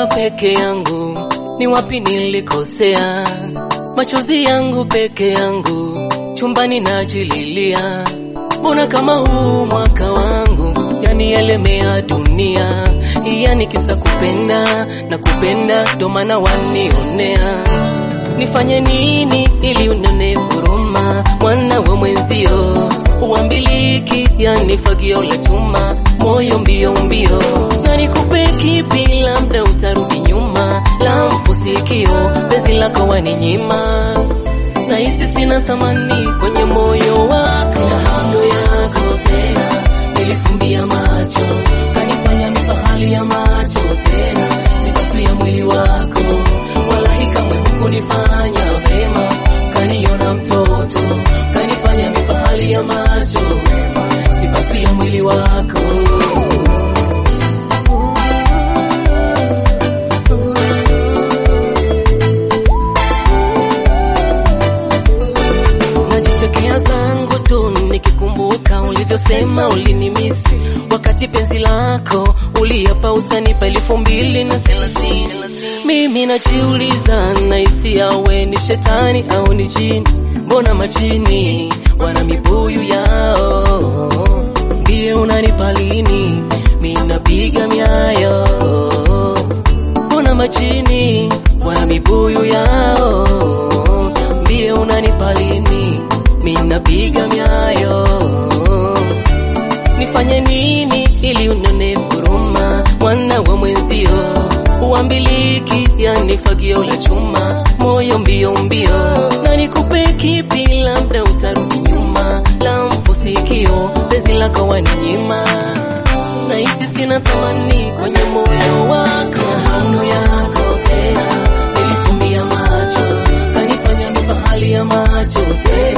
najiuliza peke yangu, ni wapi nilikosea? Machozi yangu peke yangu, chumbani najililia. Mbona kama huu mwaka wangu yanielemea dunia, yani kisa kupenda na kupenda, ndo maana wanionea. Nifanye nini ili unone huruma, mwana wa mwenzio uambiliki, yani fagio la chuma, moyo mbio mbio, na nikupe kipi? Labda utarudi nyuma, la mpusikio, penzi lako waninyima, na hisi sina thamani kwenye moyo wako, sina hamu yako tena, nilifumbia macho, kanifanya mifahali ya macho tena, sipasuya mwili wako, wala kamwe hukunifanya vema, kaniona mtoto, kanifanya mifahali ya macho, sipasuya mwili wako najichekea zangu tu nikikumbuka ulivyosema ulinimisi wakati penzi lako uliapa utanipa elfu mbili na thelathini. Mimi najiuliza nahisi awe ni shetani au ni jini? Mbona majini wana mibuyu yao? Ndiye unanipa lini? Mimi napiga miayo. Mbona majini wana mibuyu yao? Ndiye unanipa lini? Mimi napiga miayo. Nifanye nini ili unone huruma, mwana wa mwenzio uambiliki, yani fagio la chuma, moyo mbio mbio, na nikupe kipi? Labda utarudi nyuma, la mfusikio, penzi lako waninyima, na hisi sina thamani kwenye moyo wako, hamu yako tena, nilifumbia macho, kanifanya mifahali ya macho tena